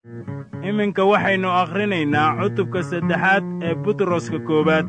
iminka waxaynu akhrinaynaa cutubka saddexaad ee butroska koowaad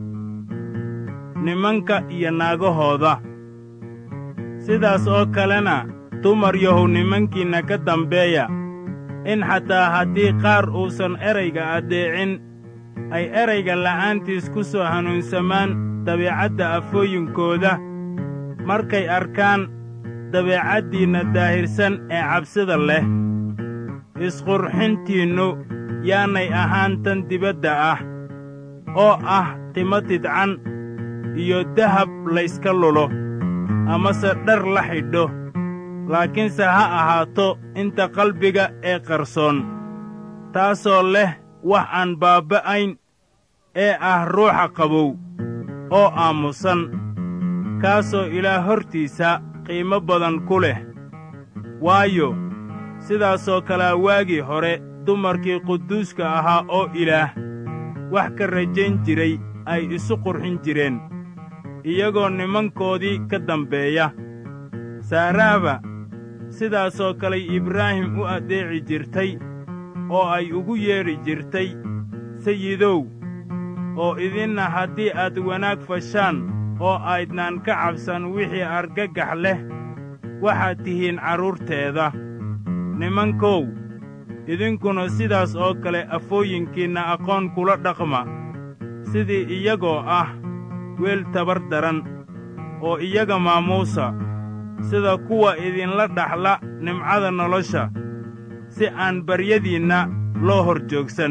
nimanka iyo naagahooda sidaas oo kalena dumar yahow nimankiinna ka dambeeya in xataa haddii qaar uusan erayga addeecin ay erayga la'aantiis ku soo hanuunsamaan dabeecadda afooyinkooda markay arkaan dabeecaddiinna daahirsan ee cabsida leh isqurxintiinnu yaanay ahaan tan dibadda ah oo ah timo tidcan iyo dahab layska lulo amase dhar la xidho laakiinse ha ahaato inta qalbiga ee qarsoon taasoo leh wax aan baabba'ayn ee ah ruuxa qabow oo aamusan kaasoo ilaah hortiisa qiimo badan ku leh waayo sidaasoo kalea waagii hore dumarkii quduuska ahaa oo ilaah wax ka rajayn jiray ay isu qurxin jireen iyagoo nimankoodii ka dambeeya saaraaba sidaasoo kaley ibraahim u addeeci jirtay oo ay ugu yeedhi jirtay sayidow oo idinna haddii aad wanaag fashaan oo aydnaan ka cabsan wixii argagax leh waxaad tihiin carruurteeda nimankow idinkuna sidaas oo kale afooyinkiinna aqoon kula dhaqma sidii iyagoo ah weel tabar daran oo iyaga maamuusa sida kuwa idinla dhaxla nimcada nolosha si aan baryadiinna loo hor joogsan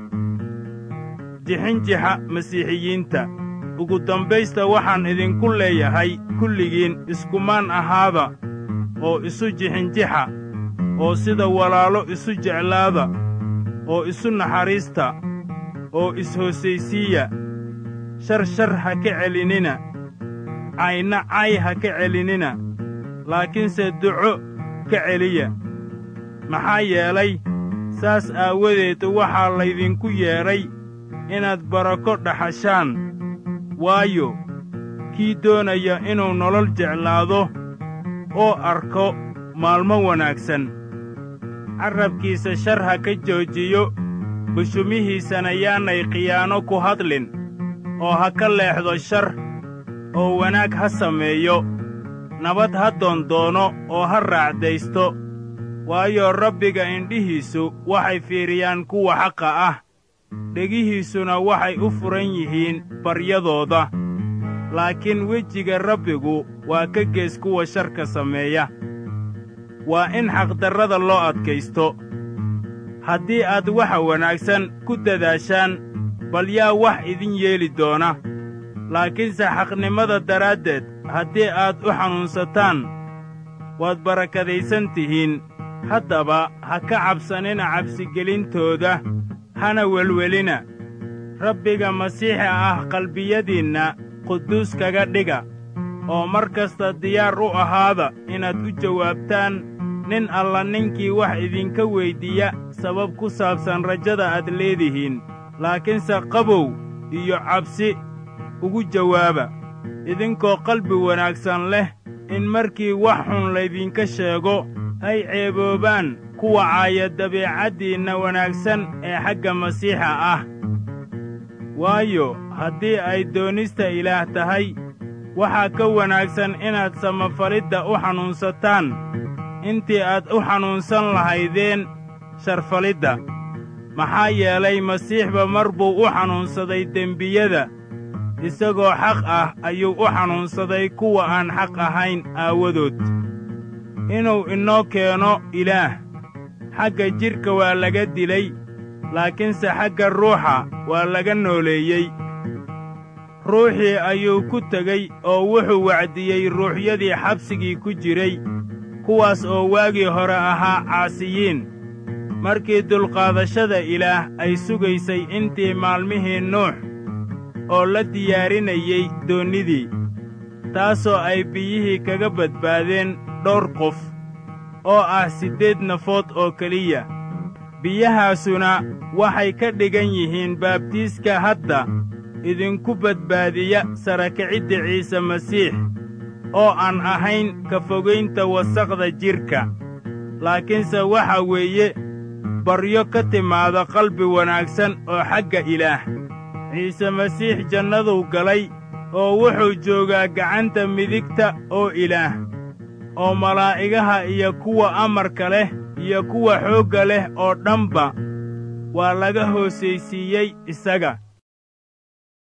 jixinjixa masiixiyiinta ugu dambaysta waxaan idinku leeyahay kulligiin iskumaan ahaada oo isu jixinjixa oo sida walaalo isu jeclaada oo isu naxariista oo is-hoosaysiiya shar shar ha ka celinina cayna cay ha ka celinina laakiinse duco ka celiya maxaa yeelay saas aawadeed waxaa laydinku yeedhay inaad barako dhaxashaan waayo kii doonaya inuu nolol jeclaado oo arko maalmo wanaagsan carrabkiisa shar ha ka joojiyo bushumihiisana yaanay khiyaano ku hadlin oo ha ka leexdo shar oo wanaag ha sameeyo nabad ha doondoono oo ha raacdaysto waayo rabbiga indhihiisu waxay fiiriyaan kuwa xaqa ah dhegihiisuna waxay u furan yihiin baryadooda laakiin wejiga rabbigu waa ka gees kuwa sharka sameeya waa in xaqdarrada loo adkaysto haddii aad waxa wanaagsan ku dadaashaan bal yaa wax idin yeeli doona laakiinse xaqnimada daraaddeed haddii aad u xanuunsataan waad barakadaysan tihiin haddaba ha ka cabsanina cabsigelintooda hana welwelina rabbiga masiixi ah qalbiyadiinna quduus kaga dhiga oo mar kasta diyaar u ahaada inaad u jawaabtaan nin alla ninkii wax idinka weyddiiya sabab ku saabsan rajada aad leedihiin laakiinse qabow iyo cabsi ugu jawaaba idinkoo qalbi wanaagsan leh in markii wax xun laydinka sheego ay ceeboobaan kuwa caaya dabiicaddiinna wanaagsan ee xagga masiixa ah waayo haddii ay doonista ilaah tahay waxaa ka wanaagsan inaad samafalidda u xanuunsataan intii aad u xanuunsan lahaydeen sharfalidda maxaa yeelay masiixba mar buu u xanuunsaday dembiyada isagoo xaq ah ayuu u xanuunsaday kuwa aan xaq ahayn aawadood inuu inoo keeno ilaah xagga jidhka waa laga dilay laakiinse xagga ruuxa waa laga nooleeyey ruuxii ayuu ku tegey oo wuxuu wacdiyey ruuxyadii xabsigii ku jiray kuwaas oo waagii hore ahaa caasiyiin markii dulqaadashada ilaah ay sugaysay intii maalmihii nuux oo la diyaarinayey doonnidii taasoo ay biyihii kaga badbaadeen dhowr qof oo ah siddeed nafood oo keliya biyahaasuna waxay ka dhigan yihiin baabtiiska hadda idinku badbaadiya sarakicidda ciise masiix oo aan ahayn ka fogaynta wasaqda jidhka laakiinse waxa weeye baryo ka timaada qalbi wanaagsan oo xagga ilaah ciise masiix jannaduu galay oo wuxuu joogaa gacanta midigta oo ilaah oo malaa'igaha iyo kuwa amarka leh iyo kuwa xoogga leh oo dhanba waa laga hoosaysiiyey isaga